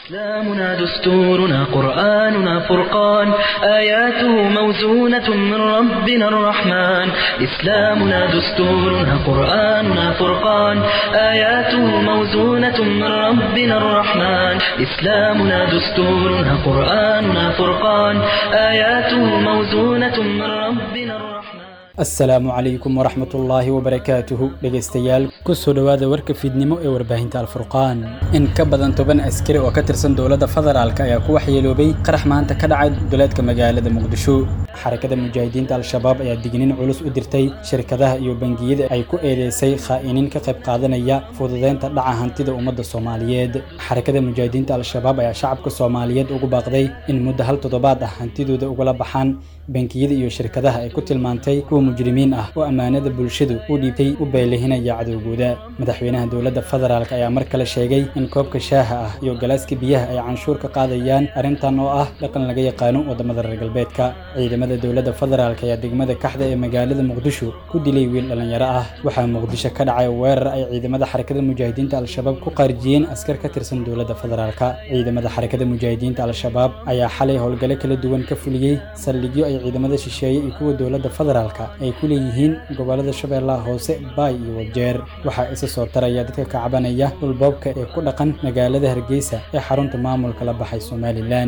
إسلامنا دستورنا قرآننا فرقان آياته موزونة من ربنا الرحمن إسلامنا دستورنا قرآننا فرقان آياته موزونة من ربنا الرحمن إسلامنا دستورنا قرآننا فرقان آياته موزونة من ربنا الرحمن asalaamu calaykum waraxmatullaahi wabarakaatuhu dhegaystayaal kusoo dhowaada warka fiidnimo ee warbaahinta alfurqaan in ka badan toban askari oo ka tirsan dowladda federaalk ayaa ku waxyeeloobay qarax maanta ka dhacay duleedka magaalada muqdisho xarakada mujaahidiinta al-shabaab ayaa digniin culus u dirtay shirkadaha iyo bangiyada ay ku eedeysay khaa'iniin ka qayb qaadanaya fududeynta dhaca hantida ummadda soomaaliyeed xarakada mujaahidiinta al-shabaab ayaa shacabka soomaaliyeed ugu baaqday in muddo hal toddobaad ah hantidooda ugala baxaan bangiyada iyo shirkadaha ay ku tilmaantay kuwa mujrimiin ah oo ammaanada bulshadu u dhiibtay u beelehinaya cadowgooda madaxweynaha dowladda federaalk ayaa mar kale sheegay in koobka shaaha ah iyo galaaska biyaha ay canshuur ka qaadayaan arrintan oo ah dhaqan laga yaqaano waddamada reer galbeedka ciidamada dowladda federaalk ayaa degmada kaxda ee magaalada muqdisho ku dilay wiil dhallinyaro ah waxaa muqdisho ka dhacay weerar ay ciidamada xarakada mujaahidiinta al-shabaab ku qaarijiyeen askar ka tirsan dowladda federaalk ciidamada xarakada mujaahidiinta al-shabaab ayaa xalay howlgalo kala duwan ka fuliyey saldhigyo ay ciidamada shisheeye iyo kuwa dowladda federaalk ay ku leeyihiin gobollada shabeellaha hoose baay iyo wajeer waxaa isa soo taraya dadka ka cabanaya dhulboobka ee ku dhaqan magaalada hargeysa ee xarunta maamulka la baxay somalilan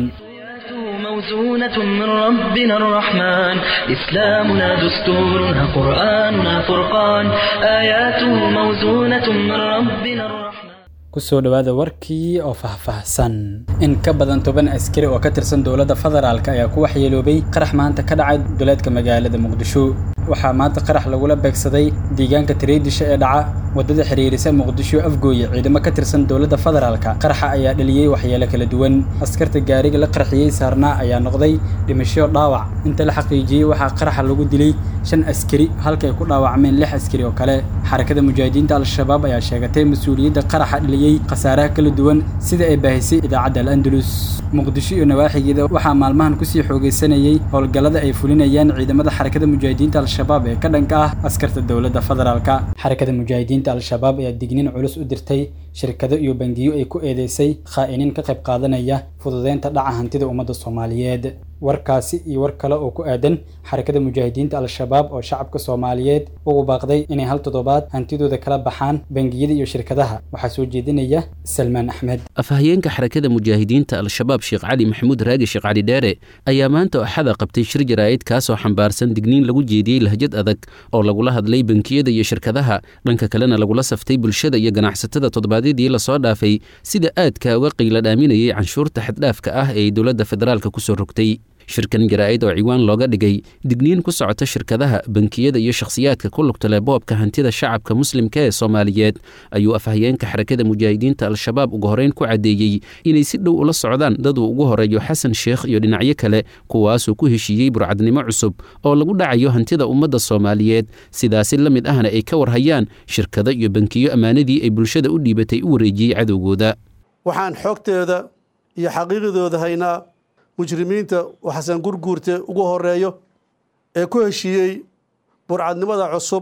موزونة من ربنا الرحمن إسلامنا دستورنا قرآننا فرقان آياته موزونة من ربنا الرحمن kusoo dhowaada warkii oo faahfaahsan in ka badan toban askari oo ka tirsan dowladda federaalk ayaa ku waxyeeloobay qarax maanta ka dhacay duleedka magaalada muqdisho waxaa maanta qarax lagula beegsaday deegaanka tareydisha ee dhaca waddada xiriirisa muqdisho afgooye ciidamo ka tirsan dowladda federaalka qaraxa ayaa dhaliyey waxyeelo kala duwan askarta gaariga la qarxiyey saarnaa ayaa noqday dhimasho dhaawac inta la xaqiijiyey waxaa qaraxa lagu dilay shan askari halka ay ku dhaawacmeen lix askari oo kale xarakada mujaahidiinta al-shabaab ayaa sheegatay mas-uuliyadda qaraxa dhaliyey khasaaraha kala duwan sida ay baahisay idaacadda al-andalus muqdisho iyo nawaaxigeeda waxaa maalmahan kusii xoogeysanayey howlgallada ay fulinayaan ciidamada xarakada mujaahidiinta al-shabaab ee ka dhanka ah askarta dowladda federaalka xarakada mujaahidiinta al-shabaab ayaa digniin culus u dirtay shirkado iyo bangiyo ay ku eedeysay khaa'iniin ka qayb qaadanaya fududeynta dhaca hantida ummadda soomaaliyeed warkaasi iyo war kale oo ku aadan xarakada mujaahidiinta al-shabaab oo shacabka soomaaliyeed ugu baaqday inay hal toddobaad hantidooda kala baxaan bangiyada iyo shirkadaha waxaa soo jeedinaya salmaan axmed afhayeenka xarakada mujaahidiinta al-shabaab sheekh cali maxamuud raagi sheekh cali dheere ayaa maanta axada qabtay shir jaraa'id kaasoo xambaarsan digniin lagu jeediyey lahjad adag oo lagula hadlay bankiyada iyo shirkadaha dhanka kalena lagula saftay bulshada iyo ganacsatada toddobaadyadii lasoo dhaafay sida aadka uga qiila dhaaminayay canshuurta xaddhaafka ah ee dowladda federaalka kusoo rogtay shirkan jaraa'id oo ciwaan looga dhigay digniin ku socota shirkadaha bankiyada iyo shakhsiyaadka ku lugta leh boobka hantida shacabka muslimka ee soomaaliyeed ayuu afhayeenka xarakada mujaahidiinta al-shabaab ugu horeyn ku caddeeyey inay si dhow ula socdaan dad uu ugu horeeyo xasan sheekh iyo dhinacyo kale kuwaasuu ku heshiiyey burcadnimo cusub oo lagu dhacayo hantida ummadda soomaaliyeed sidaasi la mid ahna ay ka warhayaan shirkado iyo bankiyo ammaanadii ay bulshada u dhiibatay u wareejiyey cadowgooda waxaan xogteeda iyo xaqiiqdooda haynaa mujrimiinta oo xasan gurguurte ugu horeeyo ee ku heshiiyey burcadnimada cusub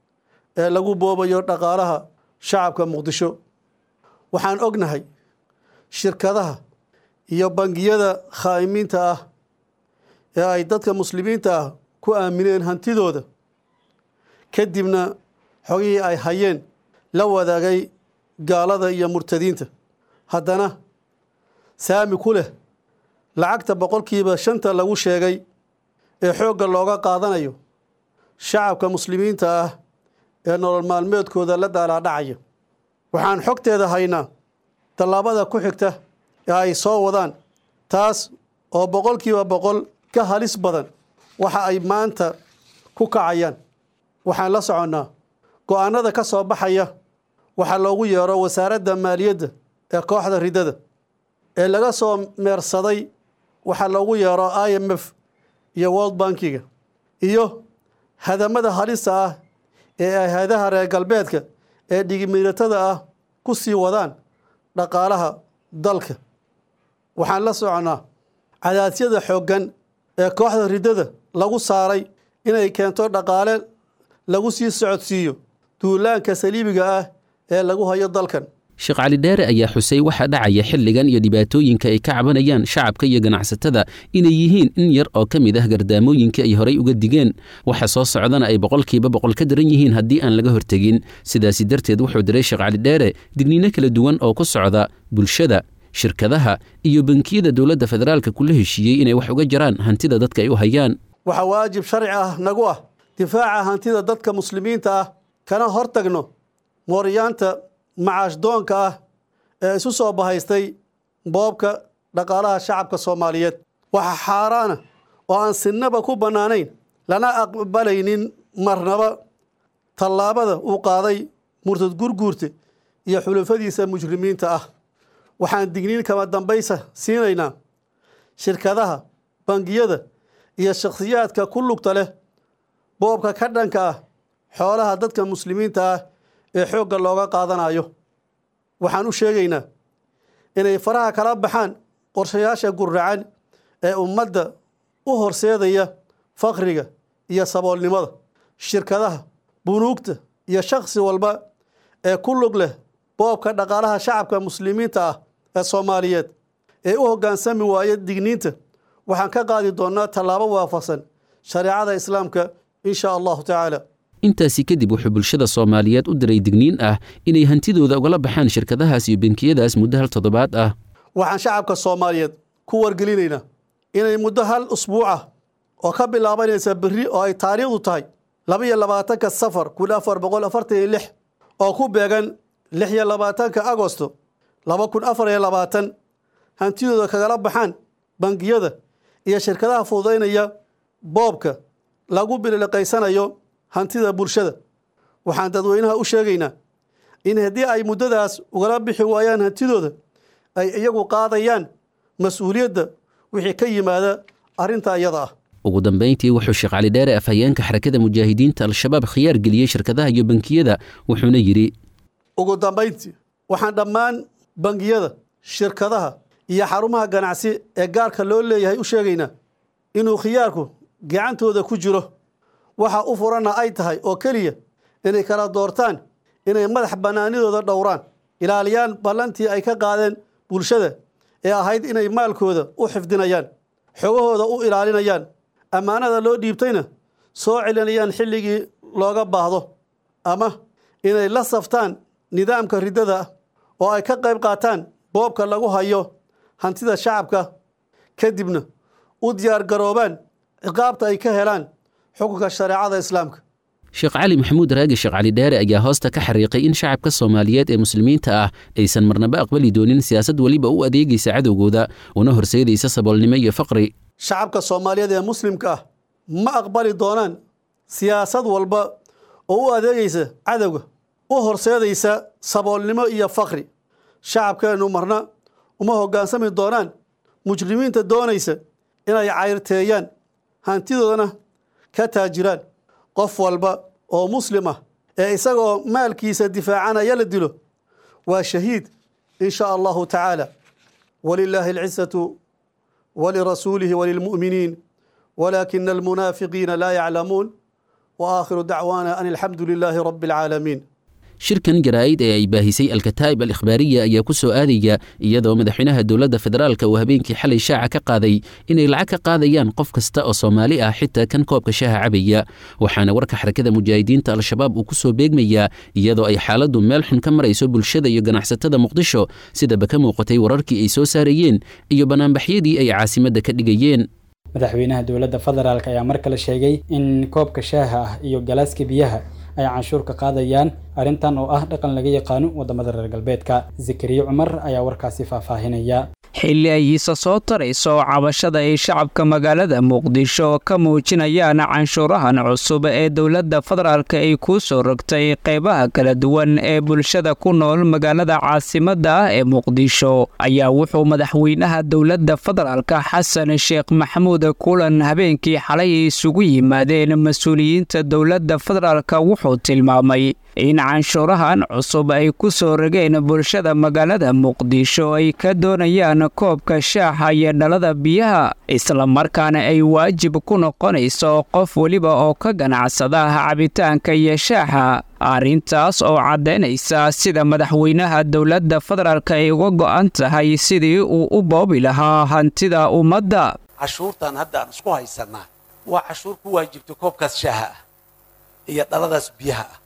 ee lagu boobayo dhaqaalaha shacabka muqdisho waxaan ognahay shirkadaha iyo bangiyada khaa'imiinta ah ee ay dadka muslimiinta ah ku aamineen hantidooda kadibna xogihii ay hayeen la wadaagay gaalada iyo murtadiinta haddana saami ku leh lacagta boqolkiiba shanta lagu sheegay ee xoogga looga qaadanayo shacabka muslimiinta ah ee nolol maalmeedkooda la daalaadhacaya waxaan xogteeda haynaa tallaabada ku xigta ee ay soo wadaan taas oo boqolkiiba boqol ka halis badan waxa ay maanta ku kacayaan waxaan la soconnaa go-aanada ka soo baxaya waxaa loogu yeero wasaaradda maaliyadda ee kooxda riddada ee laga soo meersaday waxaa loogu yeero i m f iyo world bankiga iyo hadamada halista ah ee ay hay-adaha reer galbeedka ee dhigimiiratada ah ku sii wadaan dhaqaalaha dalka waxaan la soconnaa cadaasyada xooggan ee kooxda riddada lagu saaray inay keento dhaqaale lagu sii socodsiiyo duulaanka saliibiga ah ee lagu hayo dalkan sheekh cali dheere ayaa xusay waxaa dhacaya xilligan iyo dhibaatooyinka ay ka cabanayaan shacabka iyo ganacsatada inay yihiin in yar oo ka mid ah gardaamooyinka ay horay uga digeen waxa soo socdana ay boqolkiiba boqol ka daran yihiin haddii aan laga hortegin sidaasi darteed wuxuu diray sheekh cali dheere digniino kala duwan oo ku socda bulshada shirkadaha iyo bankiyada dowladda federaalka kula heshiiyey inay wax uga jaraan hantida dadka ay u hayaan waxaa waajib sharci ah nagu ah difaaca hantida dadka muslimiinta ah kana hortagno mooryaanta macaash doonka ah ee isu soo bahaystay boobka dhaqaalaha shacabka soomaaliyeed waxaa xaaraana oo aan sinnaba ku bannaanayn lana aqbalaynin marnaba tallaabada uu qaaday murtad gurguurte iyo xulufadiisa mujrimiinta ah waxaan digniin kama dambaysa siinaynaa shirkadaha bangiyada iyo shakhsiyaadka ku lugta leh boobka ka dhanka ah xoolaha dadka muslimiinta ah ee xoogga looga qaadanayo waxaan u sheegaynaa inay faraha kala baxaan qorshayaasha gurracan ee ummadda u horseedaya fakriga iyo saboolnimada shirkadaha bunuugta iyo shakhsi walba ee ku lug leh boobka dhaqaalaha shacabka muslimiinta ah ee soomaaliyeed ee u hoggaansami waaya digniinta waxaan ka qaadi doonnaa tallaabo waafaqsan shareecada islaamka in sha allahu tacaala intaasi kadib wuxuu bulshada soomaaliyeed u diray digniin ah inay hantidooda ugala baxaan shirkadahaas iyo benkiyadaas muddo hal toddobaad ah waxaan shacabka soomaaliyeed ku wargelinaynaa inay muddo hal usbuuc ah oo ka bilaabanaysa berri oo ay taariikhdu tahay laba iyo labaatanka safar kun afar boqol afartan iyo lix oo ku beegan lix iyo labaatanka agosto laba kun afar iyo labaatan hantidooda kagala baxaan bangiyada iyo shirkadaha fududaynaya boobka lagu biliqaysanayo hantida bulshada waxaan dadweynaha u sheegaynaa in haddii ay muddadaas ugala bixi waayaan hantidooda ay iyagu qaadayaan mas-uuliyadda wixii ka yimaada arrinta iyada ah ugu dambayntii wuxuu sheekh cali dheere afhayeenka xarakada mujaahidiinta al-shabaab khiyaar geliyey shirkadaha iyo bankiyada wuxuuna yidhi ugu dambayntii waxaan dhammaan bangiyada shirkadaha iyo xarumaha ganacsi ee gaarka loo leeyahay u sheegaynaa inuu khiyaarku gacantooda ku jiro waxa u furanna ay tahay oo keliya inay kala doortaan inay madax bannaanidooda dhowraan ilaaliyaan ballantii ay ka qaadeen bulshada ee ahayd inay maalkooda u xifdinayaan xogahooda u ilaalinayaan ammaanada loo dhiibtayna soo celinayaan xilligii looga baahdo ama inay la saftaan nidaamka riddada ah oo ay ka qayb qaataan boobka lagu hayo hantida shacabka kadibna u diyaargaroobaan ciqaabta ay ka helaan xukunka shareecada islaamka sheekh cali maxamuud raagi sheekh cali dheere ayaa hoosta ka xariiqay in shacabka soomaaliyeed ee muslimiinta ah aysan marnaba aqbali doonin siyaasad weliba u adeegaysa cadowgooda una horseedaysa saboolnimo iyo faqri shacabka soomaaliyeed ee muslimka ah ma aqbali doonaan siyaasad walba oo u adeegaysa cadowga u horseedaysa saboolnimo iyo faqri shacabkeennu marna uma hoggaansami doonaan mujrimiinta doonaysa inay cayrteeyaan hantidoodana ka taajiraan qof walba oo muslim ah ee isagoo maalkiisa difaacanaya la dilo waa shahiid in sha allahu tacaala walilaahi alcisatu walirasuulihi walilmu'miniin walaakina almunaafiqiina laa yaclamuun wa aakhiru dacwaana an alxamdu lilaahi rabbi alcaalamiin shirkan jaraa'id ee ay baahisay alkataa'ib al ikhbaariya ayaa ku soo aadaya iyadoo madaxweynaha dowladda federaalka uu habeenkii xalay shaaca ka qaaday inay lacag ka qaadayaan qof kasta oo soomaali ah xitaa kan koobka shaaha cabaya waxaana warka xarakada mujaahidiinta al-shabaab uu ku soo beegmayaa iyadoo ay xaaladdu meel xun ka marayso bulshada iyo ganacsatada muqdisho sidaba ka muuqatay wararkii ay soo saarayeen iyo banaanbaxyadii ay caasimadda ka dhigayeen madaxweynaha dowladda federaalk ayaa mar kale sheegay in koobka shaaha ah iyo galaaska biyaha ay canshuur ka qaadayaan arrintan oo ah dhaqan laga yaqaano waddamada reer galbeedka zakariya cumar ayaa warkaasi faahfaahinaya xilli ay hiisa soo tarayso cabashada ay shacabka magaalada muqdisho ka muujinayaan canshuurahan cusub ee dowladda federaalk ay kuu soo rogtay qaybaha kala duwan ee bulshada ku nool magaalada caasimadda ah ee muqdisho ayaa wuxuu madaxweynaha dowladda federaalk xasan sheekh maxamuud kulan habeenkii xalay isugu yimaadeen mas-uuliyiinta dowladda federaalk wuxuu tilmaamay in canshuurahan cusub ay ku soo rogeen bulshada magaalada muqdisho ay ka doonayaan koobka shaaxa iyo dhalada biyaha islamarkaana ay waajib ku noqonayso qof weliba oo ka ganacsada cabitaanka iyo shaaxa arrintaas oo caddaynaysa sida madaxweynaha dowladda federaalk ay uga go'an tahay sidii uu u boobi lahaa hantida ummadda cashuurtan hadda aan isku haysanaa waa cashuur ku waajibtay koobkaas shaaha ah iyo dhaladaas biyaha ah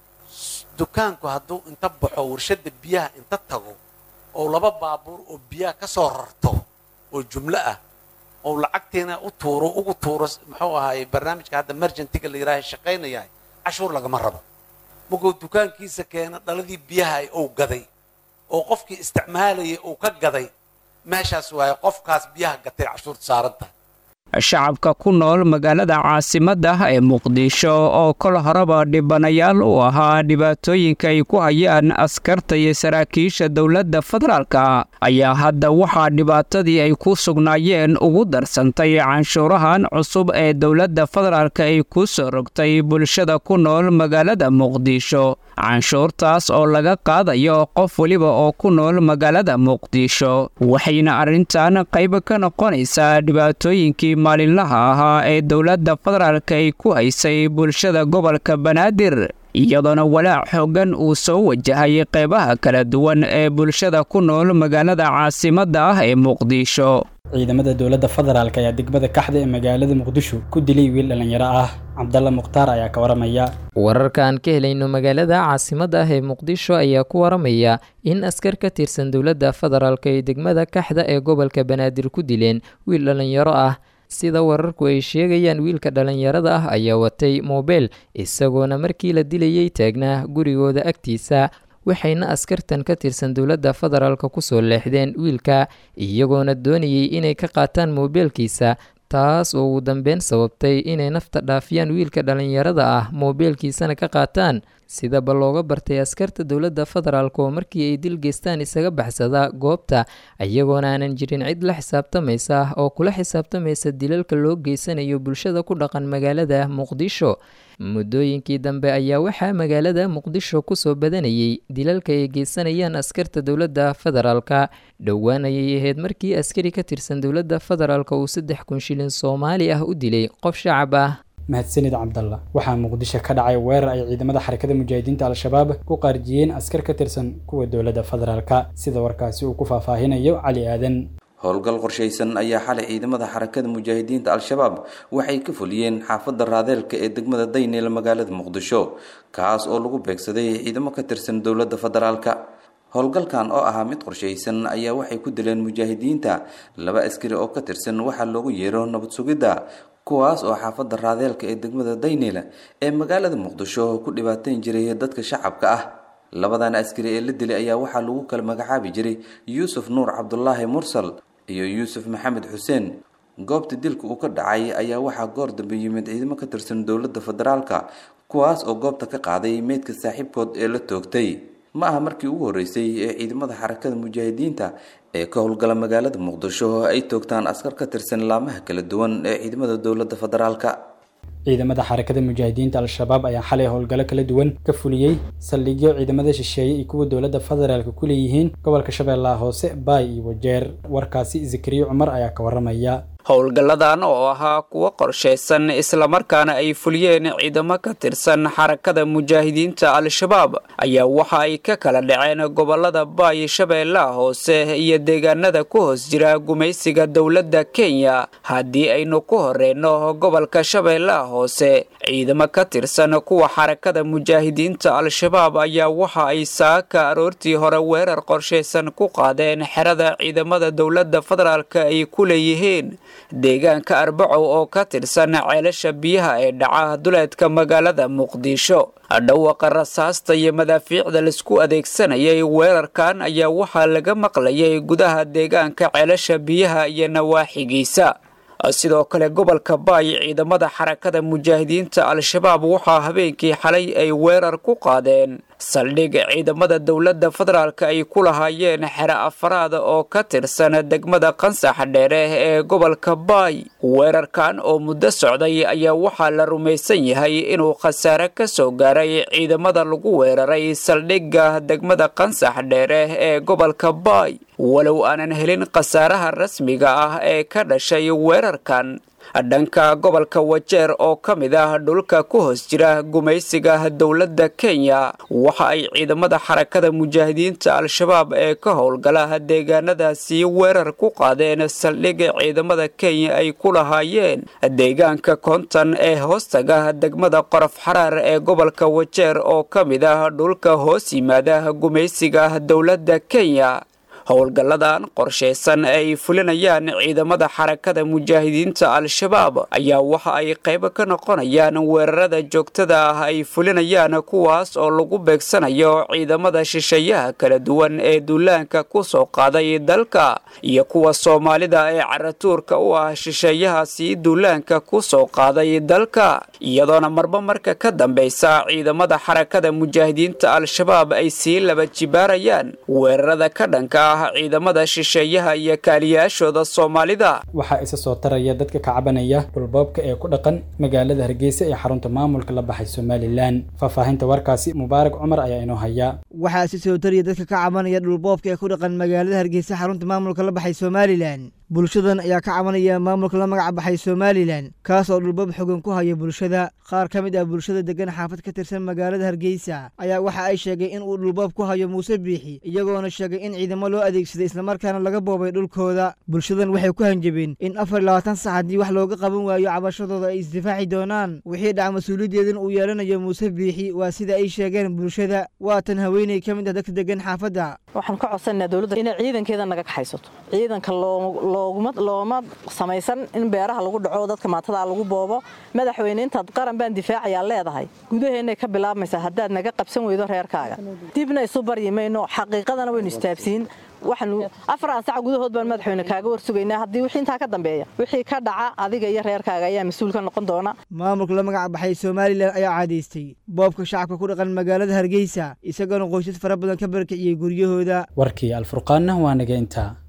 dukaanku hadduu inta baxo warshadda biyaha inta tago oo laba baabuur oo biyaha ka soo rarto oo jumlo ah oo lacagtiina u tuuro ugu tuuro muxuu ahaayey barnaamijka hadda merjantiga la yidhaaha shaqaynayahay cashuur lagama rabo markuu dukaankiisa keena dhaladii biyaha ou gaday oo qofkii isticmaalayay uu ka gaday meeshaas waaye qofkaas biyaha gatay cashuurta saaran tahay shacabka ku nool magaalada caasimadda ee muqdisho oo kol horeba dhibanayaal u ahaa dhibaatooyinka ay ku hayaan askarta iyo saraakiisha dowladda federaalka ayaa hadda waxaa dhibaatadii ay ku sugnaayeen ugu darsantay canshuurahan cusub ee dowladda federaalka ay ku soo rogtay bulshada ku nool magaalada muqdisho canshuurtaas oo laga qaadayo qof weliba oo ku nool magaalada muqdisho waxayna arrintan qayb ka noqonaysaa dhibaatooyinkii maalinlaha ahaa ee dowladda federaalka ay ku haysay bulshada gobolka banaadir iyadoona walaac xooggan uu soo wajahay qeybaha kala duwan ee bulshada ku nool magaalada caasimadda ah ee muqdisho ciidamada dowladda federaalk ayaa degmada kaxda ee magaalada muqdisho ku dilay wiil dhallinyaro ah cabdalla mukhtaar ayaa ka waramaya wararka aan ka helayno magaalada caasimadda ah ee muqdisho ayaa ku waramaya in askar ka tirsan dowladda federaalk ay degmada kaxda ee gobolka banaadir ku dileen wiil dhallinyaro ah sida wararku ay sheegayaan wiilka dhallinyarada ah ayaa watay moobeel isagoona markii la dilayay taagnaa gurigooda agtiisa waxayna askartan ka tirsan dowladda federaalk kusoo leexdeen wiilka iyagoona doonayay inay ka qaataan moobeelkiisa taas oo ugu dambeyn sababtay inay nafta dhaafiyaan wiilka dhallinyarada ah moobeelkiisana ka qaataan sidaba looga bartay askarta dowladda federaalk oo markii ay dil geystaan isaga baxsada goobta iyagoona aanan jirin cid la xisaabtamaysa oo kula xisaabtamaysa dilalka loo geysanayo bulshada ku dhaqan magaalada muqdisho muddooyinkii dambe ayaa waxaa magaalada muqdisho kusoo badanayay dilalka ay geysanayaan askarta dowladda federaalka dhowaan ayay ahayd markii askari ka tirsan dowladda federaalk uu saddex kun shilin soomaali ah u dilay qof shacab ah mahadsanid cabdalla waxaa muqdisho ka dhacay weerar ay ciidamada xarakada mujaahidiinta al-shabaab ku qaarjiyeen askar ka tirsan kuwa dowladda federaalka sida warkaasi uu ku faahfaahinayo cali aadan howlgal qorshaysan ayaa xalay ciidamada xarakada mujaahidiinta al-shabaab waxay ka fuliyeen xaafadda raadeelka ee degmada dayneel magaalada muqdisho kaas oo lagu beegsaday ciidamo ka tirsan dowladda federaalka howlgalkan oo ahaa mid qorshaysan ayaa waxay ku dileen mujaahidiinta laba askari oo ka tirsan waxaa loogu yeero nabad sugidda kuwaas oo xaafadda raadeelka ee degmada dayneyla ee magaalada muqdisho ku dhibaateyn jiray dadka shacabka ah labadan askari ee la dilay ayaa waxaa lagu kala magacaabi jiray yuusuf nuur cabdulaahi mursal iyo yuusuf maxamed xuseen goobta dilka uu ka dhacay ayaa waxaa goor dambe yimid ciidamo ka tirsan dowladda federaalka kuwaas oo goobta ka qaaday meydka saaxiibkood ee la toogtay ma aha markii ugu horreysay ee ciidamada xarakada mujaahidiinta ee ka howlgala magaalada muqdisho ay toogtaan askar ka tirsan laamaha kala duwan ee ciidamada dowladda federaalka ciidamada xarakada mujaahidiinta al-shabaab ayaa xalay howlgallo kala duwan ka fuliyey saldhigyo ciidamada shisheeye iyo kuwa dowladda federaalka ku leeyihiin gobolka shabeellaha hoose baay iyo wajeer warkaasi zakariya cumar ayaa ka waramaya howlgalladan oo ahaa kuwo qorshaysan islamarkaana ay fuliyeen ciidamo ka tirsan xarakada mujaahidiinta al-shabaab ayaa waxa ay ka kala dhaceen gobolada baay shabeellaha hoose iyo deegaanada ku hoos jira gumaysiga dowladda kenya haddii aynu ku horeyno gobolka shabeellaha hoose ciidamo ka tirsan kuwa xarakada mujaahidiinta al-shabaab ayaa waxa ay saaka aroortii hore weerar qorshaysan ku qaadeen xerada ciidamada dowladda federaalka ay ku leeyihiin deegaanka arbacow oo ka tirsan ceelasha biyaha ee dhaca duleedka magaalada muqdisho dhawaqa rasaasta iyo madaafiicda laisku adeegsanayay weerarkan ayaa waxaa laga maqlayay gudaha deegaanka ceelasha biyaha iyo nawaaxigiisa sidoo kale gobolka baay ciidamada xarakada mujaahidiinta al-shabaab waxaa habeenkii xalay ay weerar ku qaadeen saldhig ciidamada dowladda federaalka ay ku lahaayeen xere afaraad oo ka tirsan degmada qansax dheere ee gobolka baay weerarkan oo muddo socday ayaa waxaa la rumaysan yahay inuu khasaare ka soo gaaray ciidamada lagu weeraray saldhigga degmada qansax dheere ee gobolka baay walow aanan helin khasaaraha rasmiga ah ee ka dhashay weerarkan dhanka gobolka wajeer oo ka mid ah dhulka ku hoos jira gumaysiga dowladda kenya waxa ay ciidamada xarakada mujaahidiinta al-shabaab ee ka howlgala deegaanadaasi weerar ku qaadeen saldhigga ciidamada kenya ay ku lahaayeen deegaanka konton ee hoostaga degmada qorof xaraar ee gobolka wajeer oo ka mid ah dhulka hoos yimaada gumaysiga dowladda kenya howlgalladan qorshaysan ee ay fulinayaan ciidamada xarakada mujaahidiinta al-shabaab ayaa waxa ay qayb ka noqonayaan weerarada joogtada ah ay fulinayaan kuwaas oo lagu beegsanayo ciidamada shisheeyaha kala duwan ee duulaanka ku soo qaaday dalka iyo kuwa soomaalida ee caratuurka u ah shisheeyahaasi duulaanka ku soo qaaday dalka iyadoona marba marka ka dambaysa ciidamada xarakada mujaahidiinta al-shabaab ay sii laba jibaarayaan weerarada ka dhanka ciidamada shisheeyaha iyo kaaliyaashooda soomaalida waxaa isa soo taraya dadka ka cabanaya dhulboobka ee ku dhaqan magaalada hargeysa ee xarunta maamulka la baxay somalilan faahfaahinta warkaasi mubaarak cumar ayaa inoo haya waxaa isa soo taraya dadka ka cabanaya dhulboobka ee ku dhaqan magaalada hargeysa xarunta maamulka la baxay somalilan bulshadan ayaa ka cabanaya maamulka la magac baxay somalilan kaas oo dhulboob xogan ku haya bulshada qaar ka mid ah bulshada degan xaafad ka tirsan magaalada hargeysa ayaa waxa ay sheegay in uu dhulboob ku hayo muuse biixi iyagoona sheegay in ciidamo loo adeegsaday islamarkaana laga boobay dhulkooda bulshadan waxay ku hanjabeen in afar iyo labaatan sac haddii wax looga qaban waayo cabashadooda ay isdifaaci doonaan wixii dhaca mas-uuliyaddeedan uu yeelanayo muuse biixi waa sida ay sheegeen bulshada waatan haweeney ka mid ah dadka degan xaafadda waxaan ka codsanaa dowladda inay ciidankeeda naga kaxaysato ciidanka looma samaysan in beeraha lagu dhaco dadka maatada lagu boobo madaxweyne intaad qaran baan difaacayaa leedahay gudaheennay ka bilaabmaysaa haddaad naga qabsan weydo reerkaaga dibna isu baryi mayno xaqiiqadana waynu istaabsiin waxaanu afaraan sac gudahood baan madaxweyne kaaga warsugaynaa haddii wixii intaa ka dambeeya wixii ka dhaca adiga iyo reerkaaga ayaa mas-uul ka noqon doona maamulka la magac baxay somalilan ayaa caadaystay boobka shacabka ku dhaqan magaalada hargeysa isagoona qoysas fara badan ka barkiciyey guryahooda warkii alfurqaanna waa naga intaa